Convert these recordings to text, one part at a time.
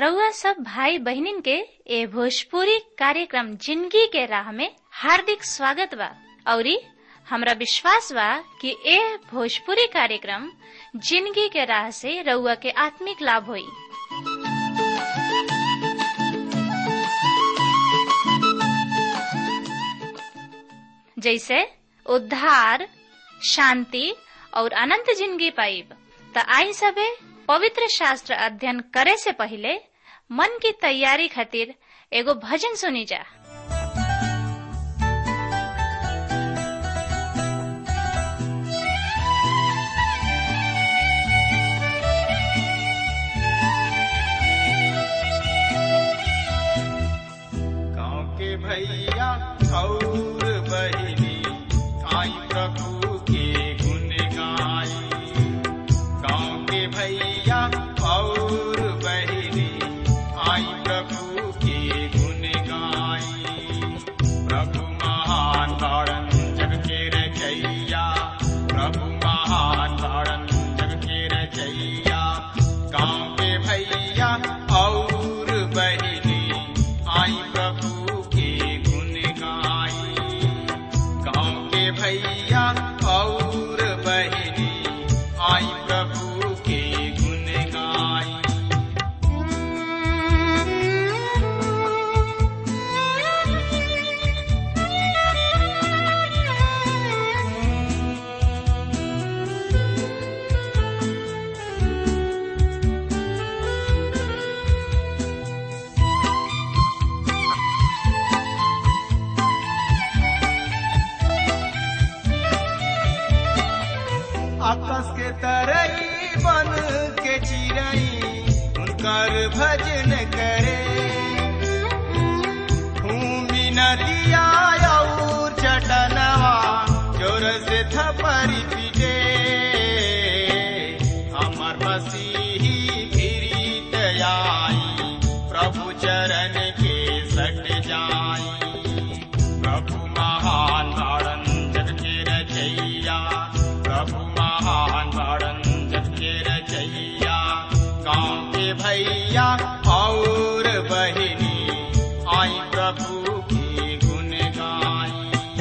रउआ सब भाई बहनिन के ए भोजपुरी कार्यक्रम जिंदगी के राह में हार्दिक स्वागत बा औरी हमरा विश्वास बा कि ए भोजपुरी कार्यक्रम जिंदगी के राह से रउआ के आत्मिक लाभ होई जैसे उद्धार शांति और अनंत जिंदगी पाइब त आई सबे पवित्र शास्त्र अध्ययन करे से पहले मन की तैयारी खातिर एगो भजन सुनी जा गाँव के भैया और बहिनी आई प्रभु के गुण गाई गाँव के भैया और बहिनी आई प्रभु के गुण गाई प्रभु महान तारण जग के रचैया प्रभु महान तारण जग के रचैया गाँव के भैया और बहिनी आई प्रभु के गुण गाई गाँव के भैया और बहिनी आई प्रभु के गुण गाई आकाश के तरई बन के चिड़ई उनकर भजन करे भूमि नदिया और चटनवा जोर से थपरी पीटे हमर मसीही गिरीत आई प्रभु चरण के सट जाई प्रभु महान तारण जग के रचैया प्रभु महान तारण जग के रचैया गाँव के भैया और बहिनी आई प्रभु की गुण गाई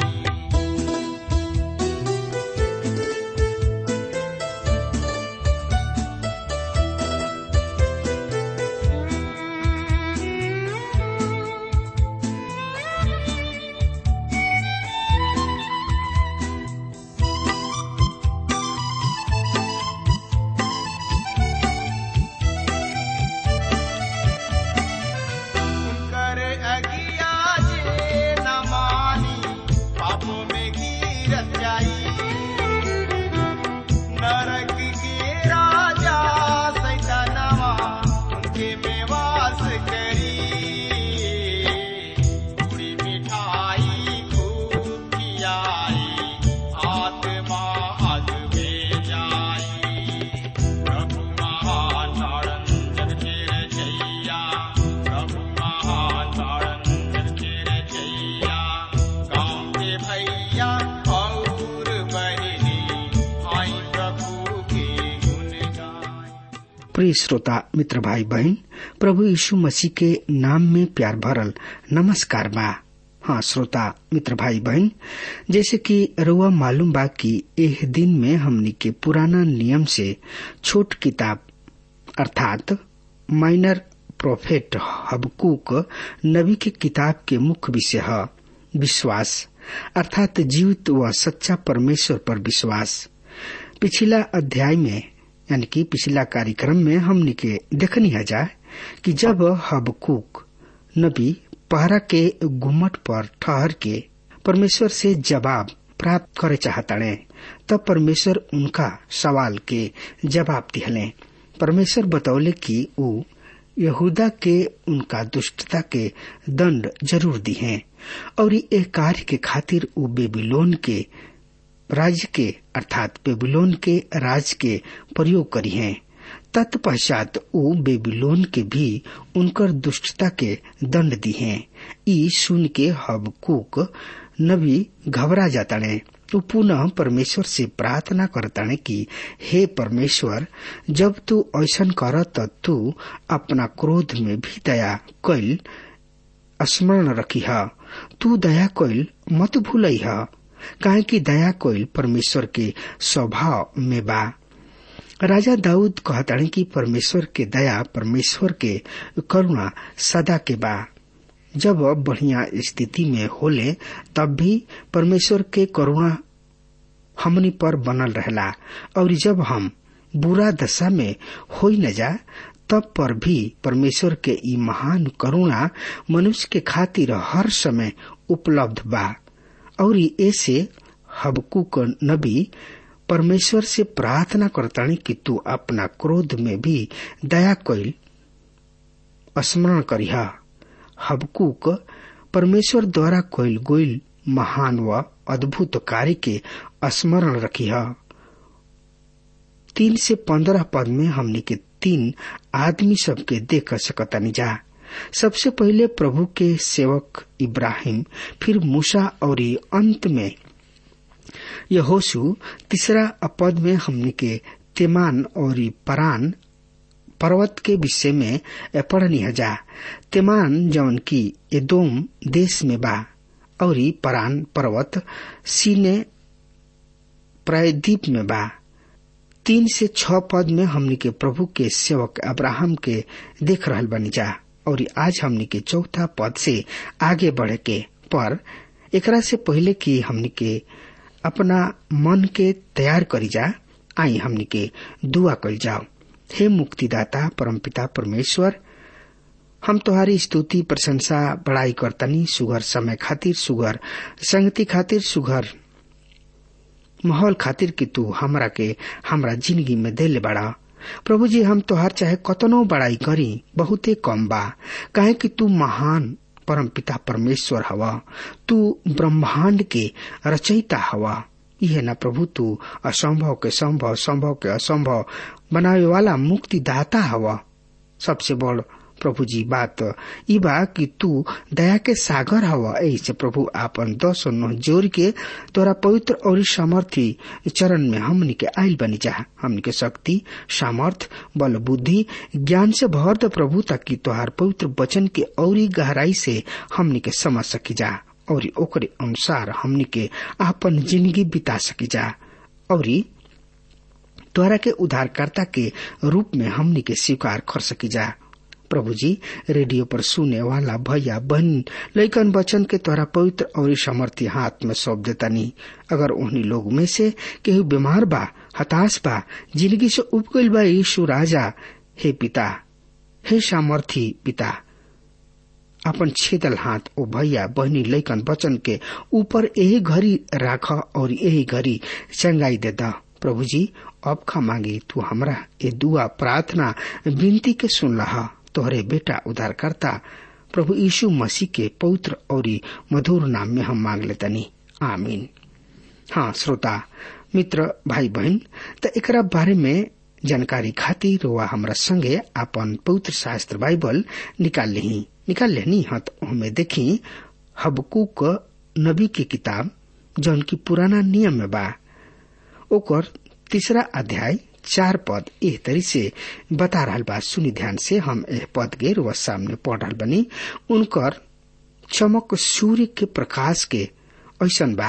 कर अगिया जे न मानी पापों में गिरत जाई नरक के राजा सैतानवा उनके में वास करी पूरी मिठाई खूब खियाई आत्मा अग में जाई प्रभु महान तारण जग के रचैया प्रभु महान तारण जग के रचैया गाँव के भैया और बहिनी आई प्रभु के गुण गाई प्रिय श्रोता मित्र भाई बहन प्रभु यीशु मसीह के नाम में प्यार भरल नमस्कार बा हाँ श्रोता मित्र भाई बहन जैसे कि रुआ मालूम बा कि एह दिन में हमनी के पुराना नियम से छोट किताब अर्थात माइनर प्रोफेट हबकूक नबी के किताब के मुख्य विषय है विश्वास अर्थात जीवित व सच्चा परमेश्वर पर विश्वास पिछला अध्याय में यानी कि पिछला कार्यक्रम में हमने के देखनी है जाए कि जब हबकूक नबी पहरा के गुम्मट पर ठहर के परमेश्वर से जवाब प्राप्त करे चाहताड़े तब परमेश्वर उनका सवाल के जवाब दिहले परमेश्वर बतौले कि ऊ यहूदा के उनका दुष्टता के दंड जरूर दी है और ये कार्य के खातिर ऊ बेबीलोन के राज्य के अर्थात बेबीलोन के राज के प्रयोग करी हैं तत्पश्चात ऊ बेबीलोन के भी उनकर दुष्टता के दंड दी हैं ई सुन के हबकूक नबी घबरा जाता ने तू पुनः परमेश्वर से प्रार्थना करताने कि हे परमेश्वर जब तू ऐसन कर त तू अपना क्रोध में भी दया कैल स्मरण रखी तू दया कैल मत भूलई काहे कि दया कोइल परमेश्वर के स्वभाव में बा राजा दाऊद कहतानी कि परमेश्वर के दया परमेश्वर के करुणा सदा के बा जब बढ़िया स्थिति में होले तब भी परमेश्वर के करुणा हमनी पर बनल रहला और जब हम बुरा दशा में हो न जा तब पर भी परमेश्वर के ई महान करुणा मनुष्य के खातिर हर समय उपलब्ध बा और ऐसे हबकूक नबी परमेश्वर से प्रार्थना करतानी कि तू अपना क्रोध में भी दया कैल स्मरण करिहा हबकूक परमेश्वर द्वारा कोइल गोइल महान व अद्भुत कार्य के स्मरण रखिह तीन से पंद्रह पद में हमने के तीन आदमी सबके देख सकतानी जा सबसे पहले प्रभु के सेवक इब्राहिम फिर मूसा और अंत में यहोशु तीसरा पद में हमने के तेमान और परान पर्वत के विषय में पढ़नी जा तेमान जौन की एदोम देश में बा और परान पर्वत सीने प्रायद्वीप में बा तीन से छह पद में हमनी के प्रभु के सेवक अब्राहम के देख रहल बनी जा और आज हमनी के चौथा पद से आगे बढ़े के पर एकरा से पहले कि हमनी के अपना मन के तैयार करी जा आई हमनी के दुआ कल जाओ हे मुक्तिदाता परमपिता परमेश्वर हम तुम्हारी स्तुति प्रशंसा बड़ाई करतनी सुगर समय खातिर सुगर संगति खातिर सुगर माहौल खातिर कि तू हमरा के हमरा जिंदगी में देले बड़ा प्रभु जी हम तोहार चाहे कतनो बड़ाई करी बहुते कम बा काहे कि तू महान परम पिता परमेश्वर हवा तू ब्रह्मांड के रचयिता हवा यह न प्रभु तू असंभव के संभव संभव के असंभव बनावे वाला मुक्तिदाता हवा सबसे बड़ प्रभु जी बात ई बा कि तू दया के सागर हवा ऐसे प्रभु आपन दस नौ जोर के तोरा पवित्र और सामर्थी चरण में हमनी के आयल बनी जा हमनी के शक्ति सामर्थ बल बुद्धि ज्ञान से भर द प्रभु ताकि तोहार पवित्र वचन के औरी गहराई से हमनी के समझ सकी जा और ओकरे अनुसार हमनी के आपन जिंदगी बिता सकी जा और तोहरा के उद्धारकर्ता के रूप में हमनी के स्वीकार कर सकी जा प्रभु जी रेडियो पर सुने वाला भैया बहन लैकन बचन के तोरा पवित्र और समर्थी हाथ में सौंप देता नहीं अगर उन्हीं लोग में से केहू बीमार बा हताश बा जिंदगी से उब गईल बा यीशु राजा हे पिता हे सामर्थी पिता अपन छेदल हाथ ओ भैया बहनी लैकन बचन के ऊपर यही घड़ी राख और यही घड़ी चंगाई दे दा प्रभु जी अब खा मांगी तू हमरा ये दुआ प्रार्थना विनती के सुन रहा तोहरे बेटा उद्धारकर्ता प्रभु यीशु मसीह के पवित्र और मधुर नाम में हम मांग लेतनी आमीन हाँ श्रोता मित्र भाई बहन त एकरा बारे में जानकारी खातिर वा हमरा संगे अपन पवित्र शास्त्र बाइबल निकाल ली निकाल लेनी हाँ तो हमें देखी हबकूक नबी की किताब जौन की पुराना नियम में बा ओकर तीसरा अध्याय चार पद एह तरी से बता रहा बा सुनी ध्यान से हम एह पद के रुआ सामने पढ़ रहा बनी उनकर चमक सूर्य के प्रकाश के ऐसन बा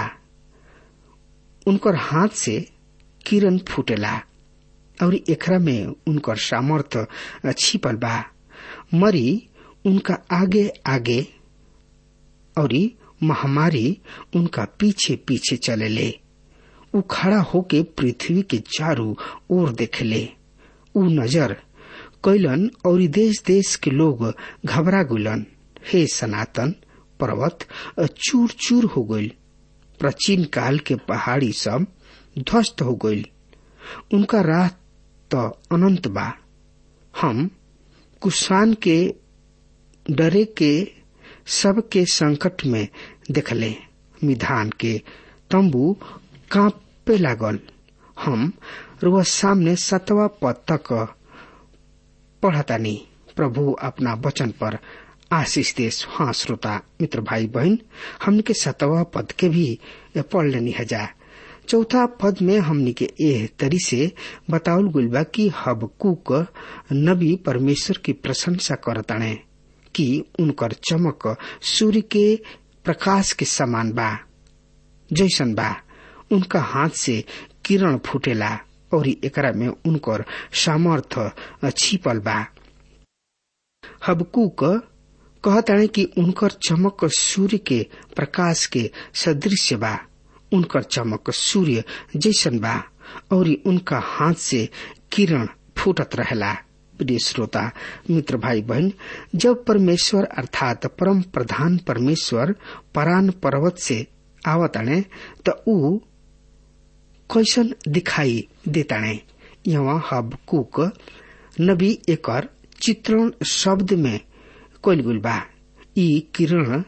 उनकर हाथ से किरण फूटेला और एकरा में उनकर सामर्थ छिपल बा मरी उनका आगे आगे और महामारी उनका पीछे पीछे चले ले उ खड़ा होके पृथ्वी के चारों ओर देखेले उ नजर कैलन और देश देश के लोग घबरा गुलन हे सनातन पर्वत चूर चूर हो गईल प्राचीन काल के पहाड़ी सब ध्वस्त हो गईल उनका राह तो अनंत बा हम कुशान के डरे के सबके संकट में देखले मिधान के तंबू कांपे लागल हम रुआ सामने सतवा पद तक पढ़तानी प्रभु अपना वचन पर आशीष देश हाँ श्रोता मित्र भाई बहन हमने के सतवा पद के भी पढ़ लेनी है जा चौथा पद में हमनी के एह तरी से बतावल गुल बा कि हबकूक नबी परमेश्वर की प्रशंसा करताणे कि उनकर चमक सूर्य के प्रकाश के समान बा जैसन बा उनका हाथ से किरण फूटेला और एकरा में उनकर सामर्थ छिपल बा हबकूक कहताणे कि उनकर चमक सूर्य के प्रकाश के सदृश बा उनकर चमक सूर्य जैसन बा और उनका हाथ से किरण फूटत रहेला प्रिय श्रोता मित्र भाई बहन जब परमेश्वर अर्थात परम प्रधान परमेश्वर परान पर्वत से आवताणे त ऊ कैसन दिखाई देताणे यहाँ हबकूक नबी एकर चित्रण शब्द में कोइल गुल बा ई किरण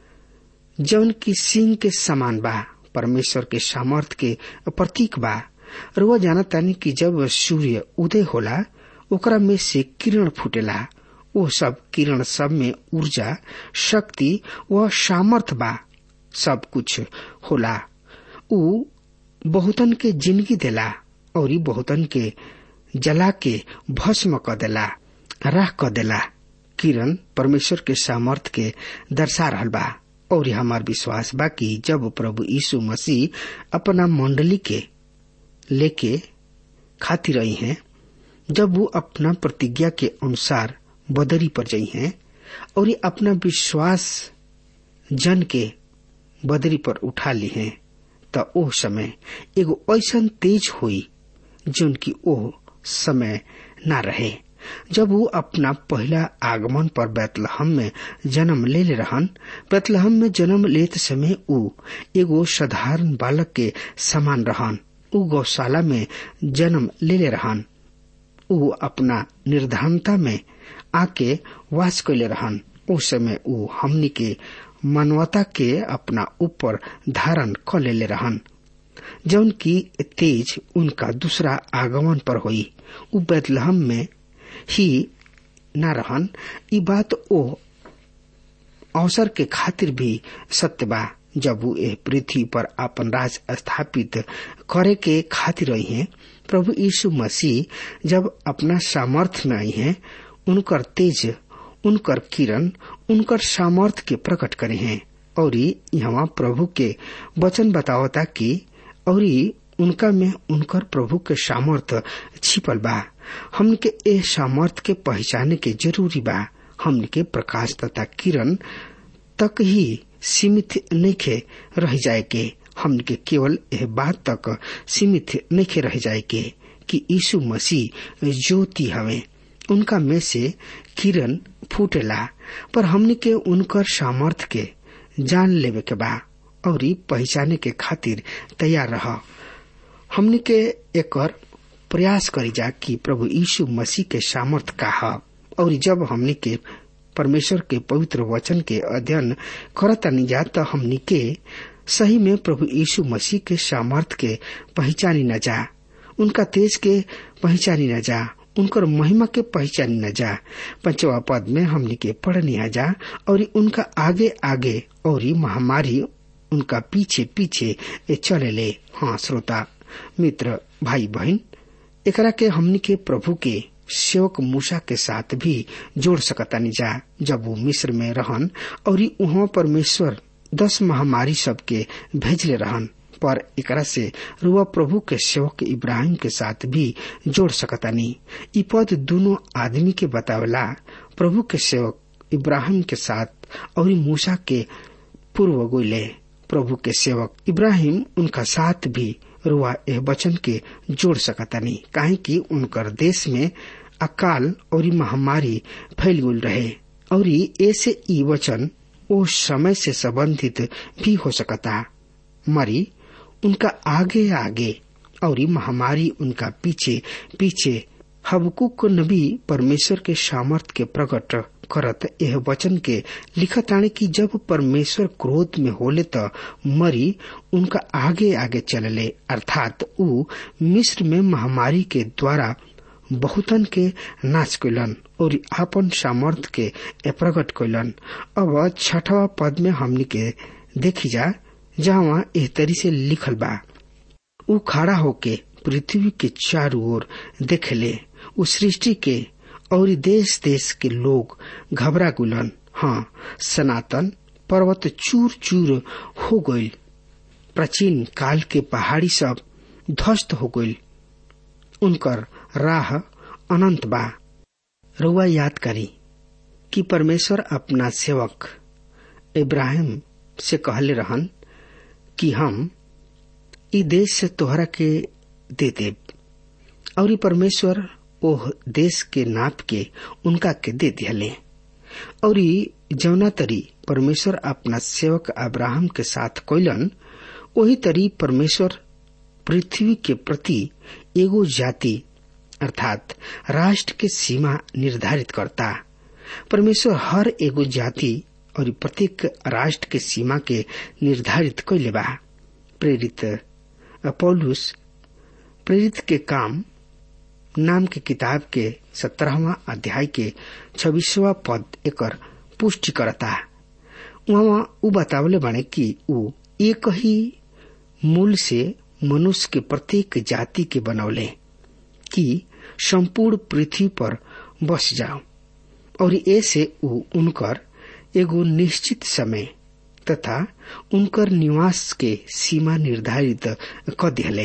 जौन की सिंह के समान बा परमेश्वर के सामर्थ के प्रतीक बा और वह जानतानी कि जब सूर्य उदय होला ओकरा में से किरण फूटेला वो सब किरण सब में ऊर्जा शक्ति व सामर्थ बा सब कुछ होला ऊ बहुतन के जिंदगी देला और बहुतन के जला के भस्म क देला राह क देला किरण परमेश्वर के सामर्थ के दर्शा रहल बा और हमार विश्वास बा कि जब प्रभु यीशु मसीह अपना मंडली के लेके खाती रही हैं जब वो अपना प्रतिज्ञा के अनुसार बदरी पर जाई हैं और ये अपना विश्वास जन के बदरी पर उठा ली हैं त ओ समय एगो ऐसा तेज हुई जो की ओ समय न रहे जब वो अपना पहला आगमन पर बैतलहम में जन्म ले ले रहन बैतलहम में जन्म लेते समय ऊ एगो साधारण बालक के समान रहन ऊ गौशाला में जन्म ले ले रहन ऊ अपना निर्धनता में आके वास कैले रहन उस समय ऊ हमनी के मानवता के अपना ऊपर धारण क ले रहन जौन की तेज उनका दूसरा आगमन पर हुई ऊ बैतलहम में ही न रहन ई बात ओ अवसर के खातिर भी सत्य बा जब वो एह पृथ्वी पर अपन राज स्थापित करे के खातिर रही हैं प्रभु यीशु मसीह जब अपना सामर्थ्य में आई हैं उनकर तेज उनकर किरण उनकर सामर्थ्य के प्रकट करे हैं और यहाँ प्रभु के वचन बतावता कि और उनका में उनकर प्रभु के सामर्थ्य छिपल बा हमन के ए सामर्थ्य के पहचाने के जरूरी बा हमन के प्रकाश तथा किरण तक ही सीमित नहीं रह जाए के हमन के केवल यह बात तक सीमित नहीं रह जाए के कि यीशु मसीह ज्योति हवे उनका में से किरण फूटेला पर हमने के उनकर सामर्थ्य के जान लेवे के बा और पहचाने के खातिर तैयार रह हमने के एकर प्रयास करी जा कि प्रभु यीशु मसीह के सामर्थ का है और जब हमने के परमेश्वर के पवित्र वचन के अध्ययन करतानी जा तो हमने के सही में प्रभु यीशु मसीह के सामर्थ के पहचानी न जा उनका तेज के पहचानी न जा उनकर महिमा के पहचानी न जा पंचवा पद में हमने के पढ़नी आ जा और उनका आगे आगे और महामारी उनका पीछे पीछे चले ले हाँ श्रोता मित्र भाई बहन एकरा के हमनी के प्रभु के सेवक मूसा के साथ भी जोड़ सकतानी जा जब वो मिस्र में रहन और वहाँ परमेश्वर दस महामारी सबके भेजले रहन पर एकरा से रुआ प्रभु के सेवक इब्राहिम के साथ भी जोड़ सकतानी ई पद दोनों आदमी के बतावला प्रभु के सेवक इब्राहिम के साथ और मूसा के पूर्व गोले प्रभु के सेवक इब्राहिम उनका साथ भी रुआ यह वचन के जोड़ सकतानी काहे कि उनकर देश में अकाल और महामारी फैल गुल रहे और ऐसे ई वचन ओ समय से संबंधित भी हो सकता मरी उनका आगे आगे और महामारी उनका पीछे पीछे हबकुक नबी परमेश्वर के सामर्थ के प्रकट करत यह वचन के लिखत आने की जब परमेश्वर क्रोध में होले त मरी उनका आगे आगे चलले अर्थात ऊ मिस्र में महामारी के द्वारा बहुतन के नाश कैलन और आपन सामर्थ के प्रकट कैलन अब छठवा पद में हमनी के देखी जा जहाँ एह तरी से लिखल बा ऊ खड़ा होके पृथ्वी के चारों ओर देखले उ सृष्टि के और देश देश के लोग घबरा गुलन हाँ सनातन पर्वत चूर चूर हो गईल प्राचीन काल के पहाड़ी सब ध्वस्त हो गईल उनकर राह अनंत बा रुआ याद करी कि परमेश्वर अपना सेवक इब्राहिम से कहले रहन कि हम ई देश से तोहरा के दे देब और परमेश्वर ओह देश के नाप के उनका के दे दिहले और जौना तरी परमेश्वर अपना सेवक अब्राहम के साथ कोयलन वही तरी परमेश्वर पृथ्वी के प्रति एगो जाति अर्थात राष्ट्र के सीमा निर्धारित करता परमेश्वर हर एगो जाति और प्रत्येक राष्ट्र के सीमा के निर्धारित कैले बा प्रेरित पौलुस प्रेरित के काम नाम के किताब के सत्रहवा अध्याय के छब्बीसवा पद एकर पुष्टि करता वहाँ उ बतावले बने कि उ एक ही मूल से मनुष्य के प्रत्येक जाति के बनौले कि संपूर्ण पृथ्वी पर बस जाओ और ऐसे उ उनकर एगो निश्चित समय तथा उनकर निवास के सीमा निर्धारित क दिले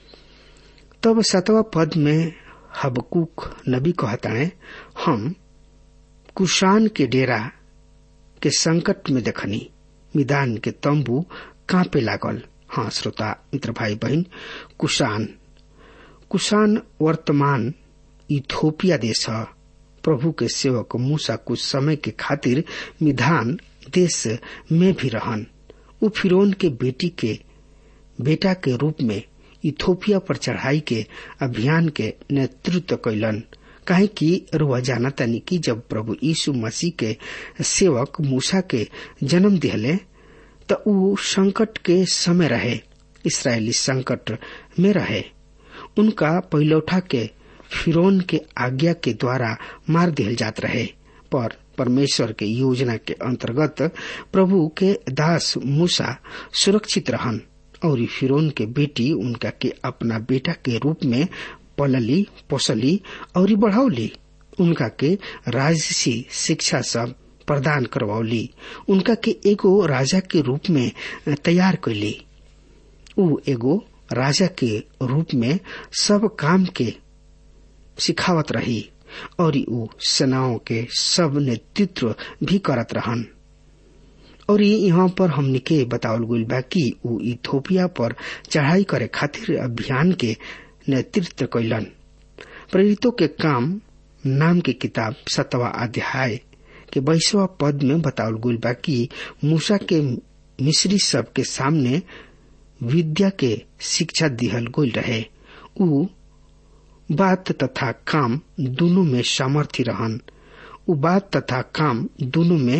तब सतवा पद में हबकुक नबी कहता है हम कुशान के डेरा के संकट में देखनी मिदान के तंबू कांपे लागल हाँ श्रोता मित्र भाई बहन कुशान कुशान वर्तमान इथोपिया देश है प्रभु के सेवक मूसा कुछ समय के खातिर मिधान देश में भी रहन उ फिरौन के बेटी के बेटा के रूप में इथोपिया पर चढ़ाई के अभियान के नेतृत्व कैलन काहे कि रुआ जाना तनी कि जब प्रभु यीशु मसीह के सेवक मूसा के जन्म दिहले त उ संकट के समय रहे इसराइली संकट में रहे उनका पहिलौठा के फिरौन के आज्ञा के द्वारा मार दिल जात रहे पर परमेश्वर के योजना के अंतर्गत प्रभु के दास मूसा सुरक्षित रहन और फिरौन के बेटी उनका के अपना बेटा के रूप में पलली पोसली और बढ़ौली उनका के राजसी शिक्षा सब प्रदान करवौली उनका के एगो राजा के रूप में तैयार कैली उ एगो राजा के रूप में सब काम के सिखावत रही और उ सेनाओं के सब नेतृत्व भी करत रहन और यहाँ पर हमने के बतावल गई बा कि उ इथोपिया पर चढ़ाई करे खातिर अभियान के नेतृत्व कैलन प्रेरितों के काम नाम के किताब सतवा अध्याय के बाईसवा पद में बतावल गई बा कि मूसा के मिस्री सब के सामने विद्या के शिक्षा दिहल गई रहे उ बात तथा काम दोनों में सामर्थ्य रहन उ बात तथा काम दोनों में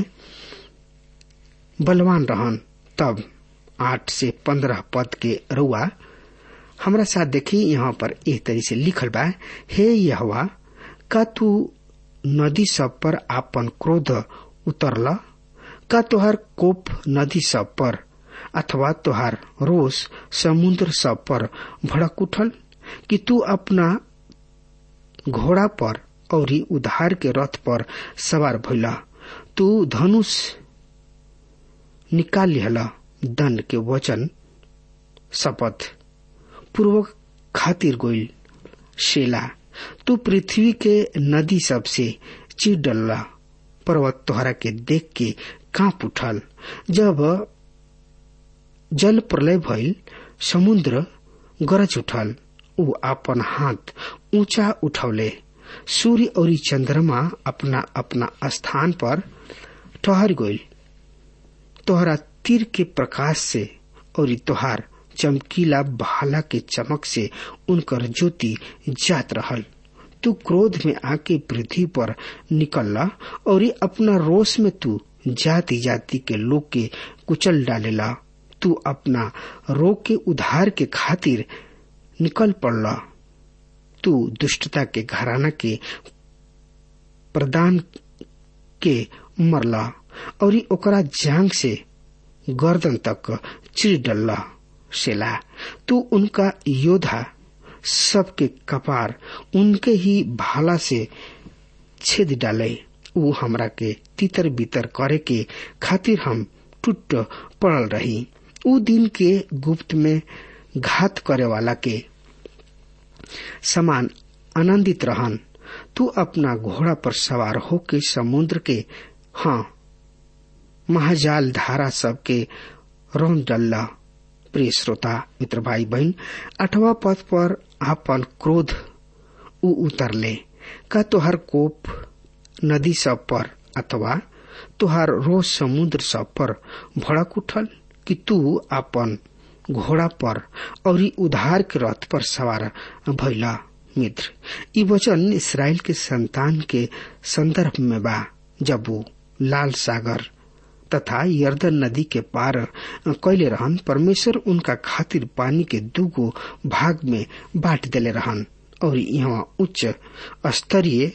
बलवान रहन तब आठ से पंद्रह पद के रुआ हमरा साथ देखी यहाँ पर एक तरी से लिखल बा हे यहवा का तू नदी सब पर आपन क्रोध उतरल का तोहार कोप नदी सब पर अथवा तोहार रोष समुद्र सब पर भड़क उठल कि तू अपना घोड़ा पर और उधार के रथ पर सवार भइला तू धनुष निकाल लिहला दंड के वचन शपथ पूर्वक खातिर गोइल शेला तू पृथ्वी के नदी सब से चिर डल्ला पर्वत तोहरा के देख के कांप उठल जब जल प्रलय भइल समुद्र गरज उठल ऊ अपन हाथ ऊंचा उठौले सूर्य और चंद्रमा अपना अपना स्थान पर ठहर गइल तोहरा तीर के प्रकाश से और तोहार चमकीला भाला के चमक से उनकर ज्योति जात रहल तू क्रोध में आके पृथ्वी पर निकलला और अपना रोष में तू जाति जाति के लोग के कुचल डालेला तू अपना रोग के उधार के खातिर निकल पड़ला तू दुष्टता के घराना के प्रदान के मरला और ओकरा जांग से गर्दन तक चिर डल्ला शेला तू उनका योद्धा सबके कपार उनके ही भाला से छेद डाले ऊ हमरा के तितर बितर करे के खातिर हम टूट पड़ल रही ऊ दिन के गुप्त में घात करे वाला के समान आनंदित रहन तू अपना घोड़ा पर सवार होके समुद्र के हाँ महाजाल धारा सबके रौन डल्ला प्रिय श्रोता मित्र भाई बहन अठवा पद पर आपन क्रोध उ उतरले का तोहर कोप नदी सब पर अथवा तोहार रोज समुद्र सब पर भड़क उठल कि तू अपन घोड़ा पर और उधार के रथ पर सवार भैला मित्र ई वचन इसराइल के संतान के संदर्भ में बा जब वो लाल सागर तथा यर्दन नदी के पार कैले रहन परमेश्वर उनका खातिर पानी के दूगो भाग में बांट देले रहन और यहाँ उच्च स्तरीय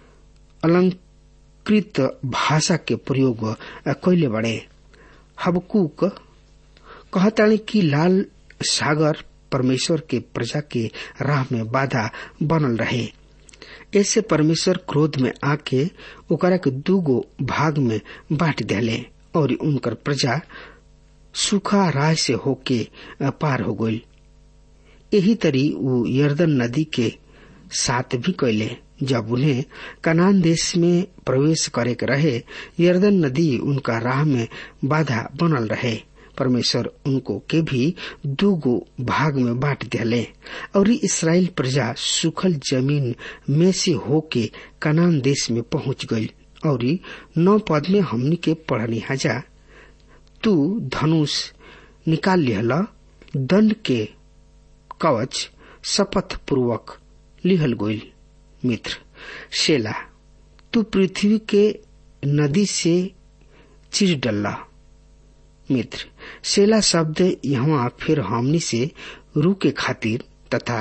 अलंकृत भाषा के प्रयोग कैले बड़े हबकूक कहतानी कि लाल सागर परमेश्वर के प्रजा के राह में बाधा बनल रहे ऐसे परमेश्वर क्रोध में आके ओकरा के दूगो भाग में बांट देले और उनकर प्रजा सूखा राय से होके पार हो गई यही तरी वो यर्दन नदी के साथ भी कैले जब उन्हें कनान देश में प्रवेश करे के रहे यर्दन नदी उनका राह में बाधा बनल रहे परमेश्वर उनको के भी दूगो भाग में बांट दिले और इसराइल प्रजा सुखल जमीन में से होके कनान देश में पहुंच गई और नौ पद में हमनी के पढ़नी हजा तू धनुष निकाल लिहल दंड के कवच शपथ पूर्वक लिहल गोल मित्र शेला तू पृथ्वी के नदी से चिर डल्ला मित्र शेला शब्द यहाँ फिर हमनी से रूके खातिर तथा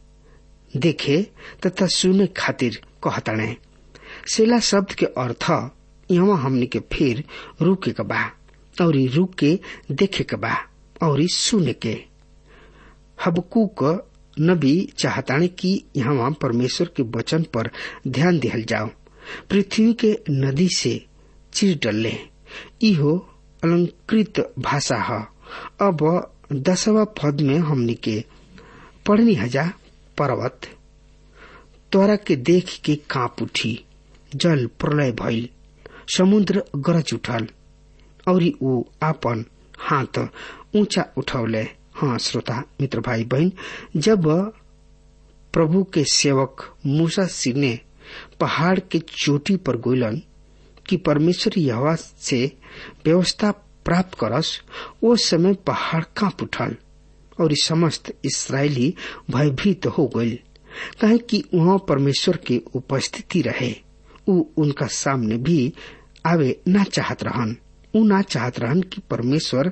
देखे तथा सुने खातिर कहतने शेला शब्द के अर्थ यहाँ हमनी के फिर रुके के बा और रुक के देखे के बा और सुने के हबकूक नबी चाहताने कि यहाँ परमेश्वर के वचन पर ध्यान दिहल जाओ पृथ्वी के नदी से चिर डल्ले इहो अलंकृत भाषा है अब दसवा पद में हमनी के पढ़नी हजा पर्वत तोरा के देख के कांप उठी जल प्रलय भइल समुद्र गरज उठल और वो आपन हाथ ऊंचा उठौले हाँ श्रोता मित्र भाई बहन जब प्रभु के सेवक मूसा सिंह ने पहाड़ के चोटी पर गोलन कि परमेश्वर यहवा से व्यवस्था प्राप्त करस वो समय पहाड़ कांप उठल और समस्त इसराइली भयभीत हो गई कहे कि वहाँ परमेश्वर के उपस्थिति रहे उ उनका सामने भी आवे ना चाहत रहन उ ना चाहत रहन कि परमेश्वर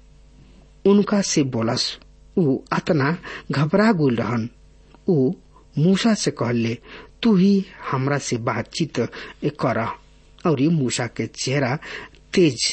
उनका से बोलस उ अतना घबरा गुल रहन उ मूसा से कहले तू ही हमरा से बातचीत कर और मूसा के चेहरा तेज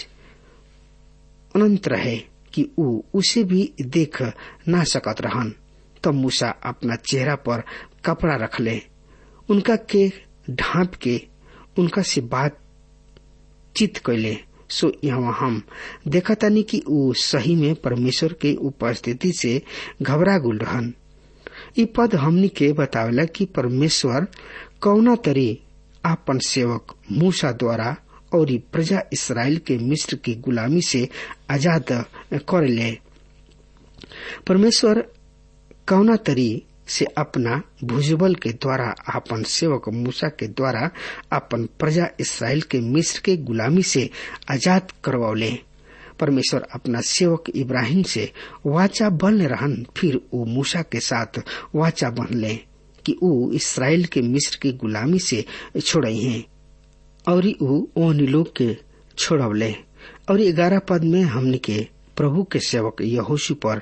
अनंत रहे कि उ उसे भी देख ना सकत रहन तब तो मूसा अपना चेहरा पर कपड़ा रख ले उनका के ढांप के उनका से बात चित कैले सो यहाँ हम देखा तानी कि उ सही में परमेश्वर के उपस्थिति से घबरा गुल रहन इ पद हमनी के बतावेला कि परमेश्वर कौना तरी आपन सेवक मूसा द्वारा और प्रजा इसराइल के मिस्र की गुलामी से आजाद कर ले परमेश्वर कौना तरी से अपना भुजबल के द्वारा अपन सेवक मूसा के द्वारा अपन प्रजा इसराइल के मिस्र के गुलामी से आजाद करवौले परमेश्वर अपना सेवक इब्राहिम से वाचा बन रहन फिर वो मूसा के साथ वाचा बन ले कि वो इसराइल के मिस्र की गुलामी से छोड़ई हैं और वो ओन लोग के छोड़वले और ग्यारह पद में हमने के प्रभु के सेवक यहोशु पर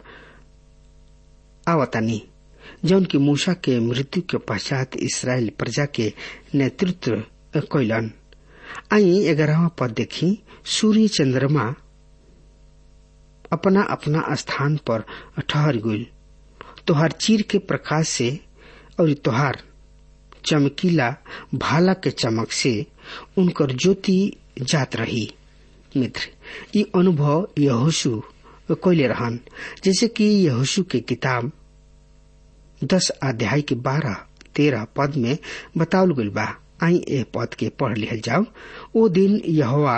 आवतानी जौन की मूसा के मृत्यु के पश्चात इसराइल प्रजा के नेतृत्व कैलन आई ग्यारहवा पद देखी सूर्य चंद्रमा अपना अपना स्थान पर ठहर गई तोहार चीर के प्रकाश से और तोहार चमकीला भाला के चमक से उनकर ज्योति जात रही मित्र ये अनुभव यहोशु कोयले रहन जैसे कि यहोशु के किताब दस अध्याय के बारह तेरह पद में बतावल गई बा आई ए पद के पढ़ लिहल जाओ ओ दिन यहोवा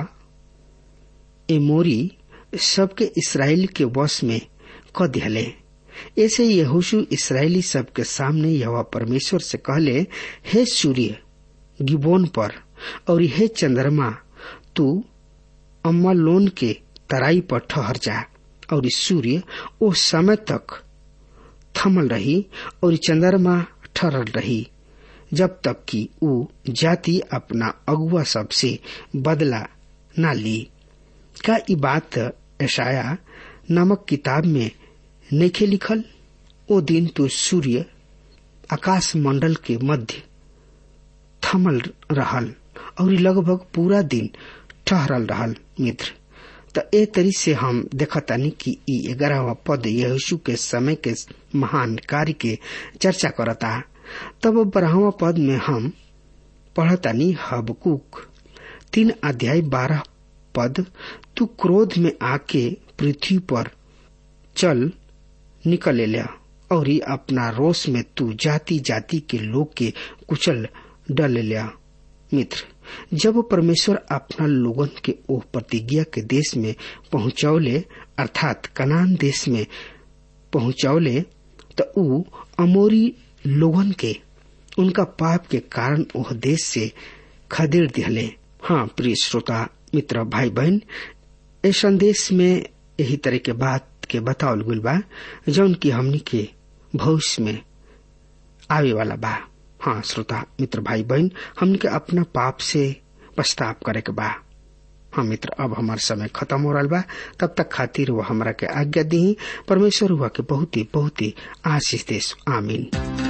एमोरी सबके इसराइल के वश में क दिहले ऐसे यहोशु इसराइली सबके सामने यहोवा परमेश्वर से कहले हे सूर्य गिबोन पर और हे चंद्रमा तू अम्मा लोन के तराई पर ठहर जा और सूर्य ओ समय तक थमल रही और चंद्रमा ठहरल रही जब तक कि ऊ जाति अपना अगुआ सबसे बदला न ली का ई बात ऐशाया नामक किताब में नइखे लिखल ओ दिन तो सूर्य आकाश मंडल के मध्य थमल रहल और लगभग पूरा दिन ठहरल रहल मित्र त ए तरी से हम देखतानी कि ई ग्यारहवा पद यीशु के समय के महान कार्य के चर्चा करता तब बारहवा पद में हम पढ़तानी हबकुक तीन अध्याय बारह पद तू क्रोध में आके पृथ्वी पर चल निकले लिया और अपना रोष में तू जाति जाति के लोग के कुचल डल लिया मित्र जब परमेश्वर अपना लोगन के ओ प्रतिज्ञा के देश में पहुंचौले अर्थात कनान देश में पहुंचौले तो ऊ अमोरी लोगन के उनका पाप के कारण ओह देश से खदेड़ दिहले हाँ प्रिय श्रोता मित्र भाई बहन इस संदेश में यही तरह के बात के बतावल गुल बा जौन की हमनी के भविष्य में आवे वाला बा हाँ श्रोता मित्र भाई बहन हमनी के अपना पाप से पछताप करे के बा हाँ मित्र अब हमार समय खत्म हो रहा बा तब तक खातिर वो हमरा के आज्ञा दी परमेश्वर हुआ के बहुत ही बहुत ही आशीष देश आमीन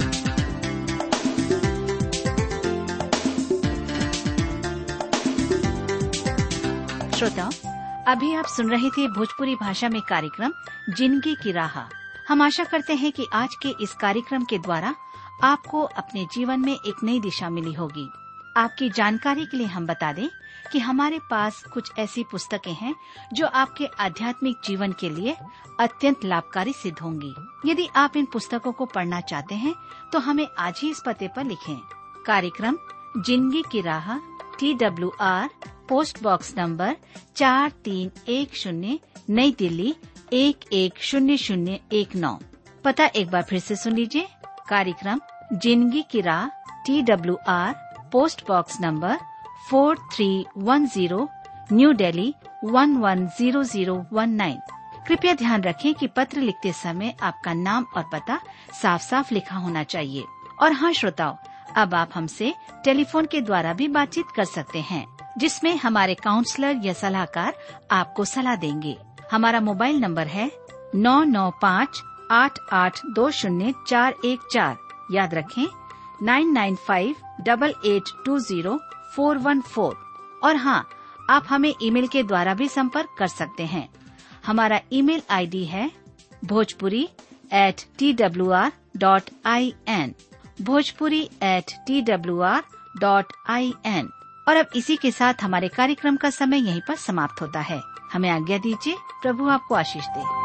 श्रोताओं अभी आप सुन रहे थे भोजपुरी भाषा में कार्यक्रम जिंदगी की राह हम आशा करते हैं कि आज के इस कार्यक्रम के द्वारा आपको अपने जीवन में एक नई दिशा मिली होगी आपकी जानकारी के लिए हम बता दें कि हमारे पास कुछ ऐसी पुस्तकें हैं जो आपके आध्यात्मिक जीवन के लिए अत्यंत लाभकारी सिद्ध होंगी यदि आप इन पुस्तकों को पढ़ना चाहते हैं तो हमें आज ही इस पते पर लिखें कार्यक्रम Zindagi ki Raah T W R post box number चार तीन एक शून्य नई दिल्ली एक एक शून्य शून्य एक नौ पता एक बार फिर से सुन लीजिए कार्यक्रम Zindagi ki Raah T W R post box number four three one zero new Delhi one one zero zero one nine कृपया ध्यान रखें कि पत्र लिखते समय आपका नाम और पता साफ साफ लिखा होना चाहिए और हाँ श्रोताओं अब आप हमसे टेलीफोन के द्वारा भी बातचीत कर सकते हैं जिसमें हमारे काउंसलर या सलाहकार आपको सलाह देंगे हमारा मोबाइल नंबर है नौ नौ पाँच आठ आठ दो शून्य चार एक चार याद रखें nine nine five double eight two zero four one four और हाँ आप हमें ईमेल के द्वारा भी संपर्क कर सकते हैं हमारा ईमेल आईडी है Bhojpuri at T W R dot I N Bhojpuri at T W R dot I N और अब इसी के साथ हमारे कार्यक्रम का समय यहीं पर समाप्त होता है हमें आज्ञा दीजिए प्रभु आपको आशीष दे